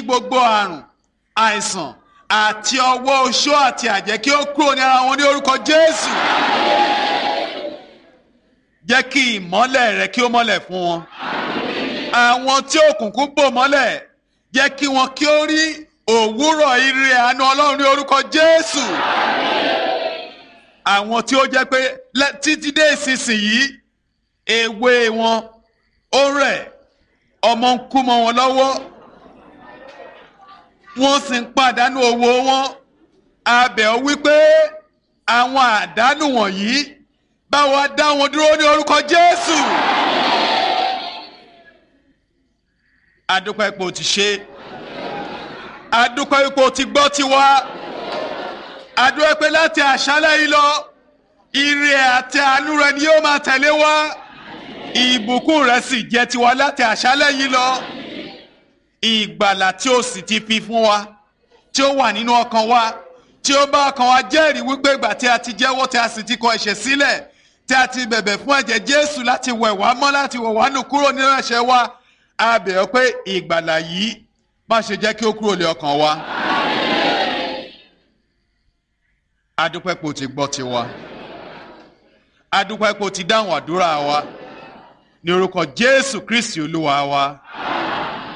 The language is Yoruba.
gbogbo àrùn àìsàn àti ọwọ́ oṣó àti àjẹ́ kí ó kúrò ní ara wọn ní orúkọ Jésù jẹ́ kí ìmọ́lẹ̀ rẹ kí ó mọ́lẹ̀ fún wọn àwọn tí òkùnkùn bò mọ́lẹ̀ jẹ́ kí wọn kí ó rí òwúrọ̀ ire àánú Ọlọ́run ní orúkọ Jésù àwọn tí ó jẹ́ pé títí dé ìsinsìnyí èwe wọn ó rẹ̀ ọmọ ń kú mọ́ wọn lọ́wọ́ wọ́n sì ń pàdánù owó wọn abẹ̀ ọ wípé àwọn àdánù wọ̀nyí bá wa dá wọn dúró ní orúkọ Jésù. adúpẹ́ ipò ti ṣe adúpẹ́ ipò ti gbọ́ tiwa adúpẹ́ pé láti àṣálẹ́ yìí lọ ire àti àánú rẹ ni yóò máa tẹ̀lé wa ìbùkún rẹ sì jẹ́ tiwa láti àṣálẹ́ yìí lọ ìgbàlà tí ó sì ti fi fún wa tí ó wà nínú ọkàn wa tí ó bá ọkàn wa jẹ́rìí wípé ìgbà tí a ti jẹ́wọ́ tí a sì ti kọ ẹ̀ṣẹ̀ sílẹ̀ tí a ti bẹ̀bẹ̀ fún ẹ̀jẹ̀ Jésù láti wẹ̀ wá mọ́ láti wẹ̀ wá nù kúrò nínú ẹ̀ṣẹ̀ wa a bẹ̀ ọ́ pé ìgbàlà yìí má ṣe jẹ́ kí ó kúrò lé ọkàn wa. adúpẹ́ pò ti gbọ́ tiwa adúpẹ́ pò ti dáhùn àdúrà wa ní orúkọ Jésù Kristi Olúwa wa.